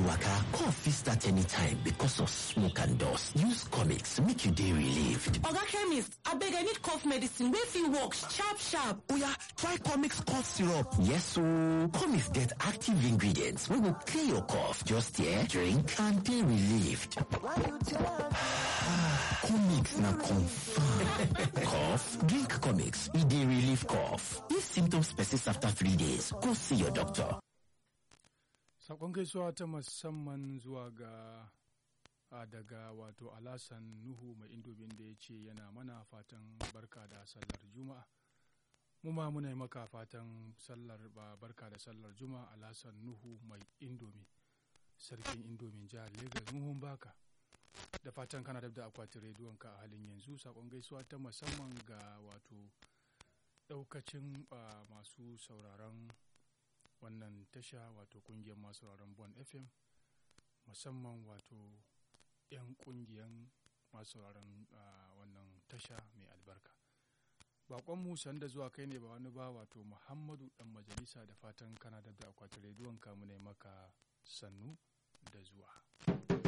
waka cough fit start anytime because of smoke and dust use comics make you dey relieved oga chemist abeg i need cough medicine wey fit work sharp sharp oya try comics cough syrup yes ooo comics get active ingredients wey go clear your cough just here drink and dey relieved comics na confam cough drink comics e dey relieve cough if symptoms persist after three days go see your doctor Sakon gaisuwa ta musamman zuwa ga a daga wato Alasan Nuhu mai indobin da ya ce yana mana fatan barka da sallar Juma'a. Mu ma muna yi maka fatan sallar ba barka da sallar Juma'a Alasan Nuhu mai indomi. Sarkin indomin jihar Legas muhun baka. Da fatan kana da akwatin rediyonka a halin yanzu sakon gaisuwa ta musamman ga wato daukacin masu sauraron wannan tasha wato kungiyar masu sauraron bon fm musamman wato 'yan kungiyar masu sauraron wannan tasha mai albarka bakonmu sanda zuwa kai ne ba wani ba wato muhammadu dan majalisa da fatan kana da akwatin rediyon kamu ne maka sannu da zuwa